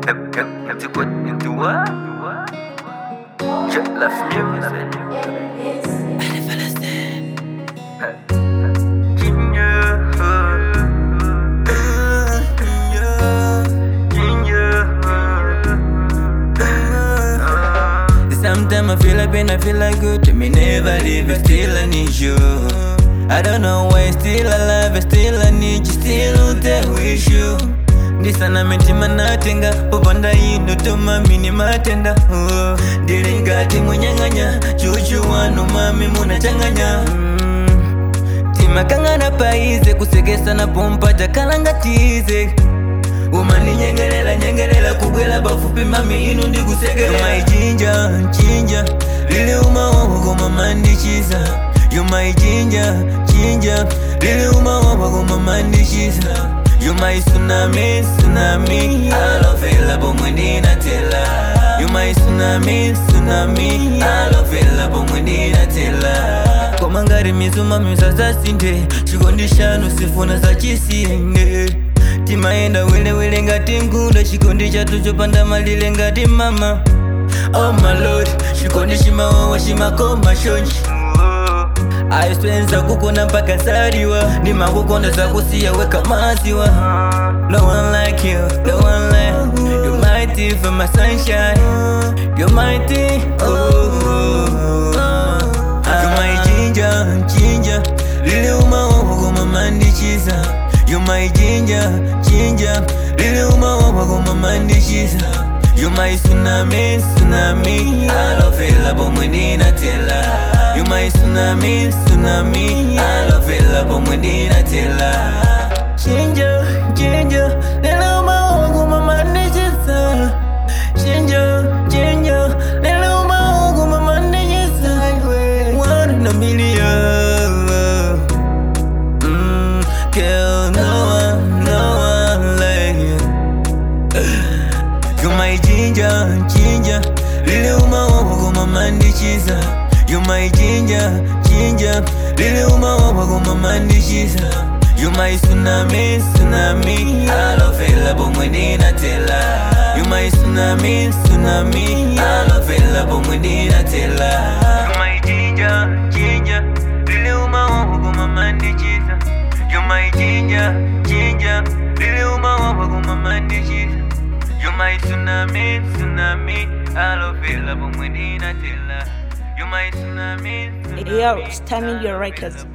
Hep, hep, hep to put into what? Just left music. Ginger, Sometimes I feel like pain, I feel like good. Me never leave, but still I need you. I don't know why, still alive, but still I need you, still there with you. ndisana mitima natenga popanda ino toma mini matenda oh. ndili ngati munyang'anya chuchu wanu mami munachanganya mm. timakang'ana paize kusekesana pompa takalangatize umaninyengelela nyengelela kubwela pafupi mami inu ndikusekela maichinja chinja lili umawawa koma mandichiza yo maichinja chinja lili umawawa koma mandichiza yo my tsunami tsunami alovela pomwe ndinatela yo my tsunami tsunami alovela pomwe ndinatela koma ngati mizuma misazasinde chikondi chanu sifuna zachisinde timayenda welewele ngati ngunda chikondi chathu chopanda malile ngati mama oh my lord chikondi chimawawa chimakoma shonji aiswenza kukona mpaka sariwa ndimakukonda zakusiya weka maziwa no one like you no one like you you're mighty for my sunshine you're mighty oh you're my ginger ginger lili umawawa koma mandichiza you're my ginger ginger lili umawawa koma mandichiza you're my tsunami tsunami alovela pomwe ndinatela You my tsunami, tsunami I love it, love pomwe ndinatela Chinja, chinja Lelo mawangu mama ndichisa Chinja, chinja Lelo mawangu mama ndichisa One in a million mm, Girl, no one, no one like you You my ginger, ginger Lili umawawa koma mandichiza You my ginger, ginger Lili umawawa koma mandichiza You my tsunami, tsunami Alovela pomwe ndinatela You my tsunami, tsunami Alovela pomwe ndinatela You my ginger, ginger Lili umawawa koma mandichiza You my ginger, ginger Lili umawawa koma mandichiza You my tsunami, tsunami Alovela pomwe ndinatela You my tsunami, tsunami Yo, it's timing your records.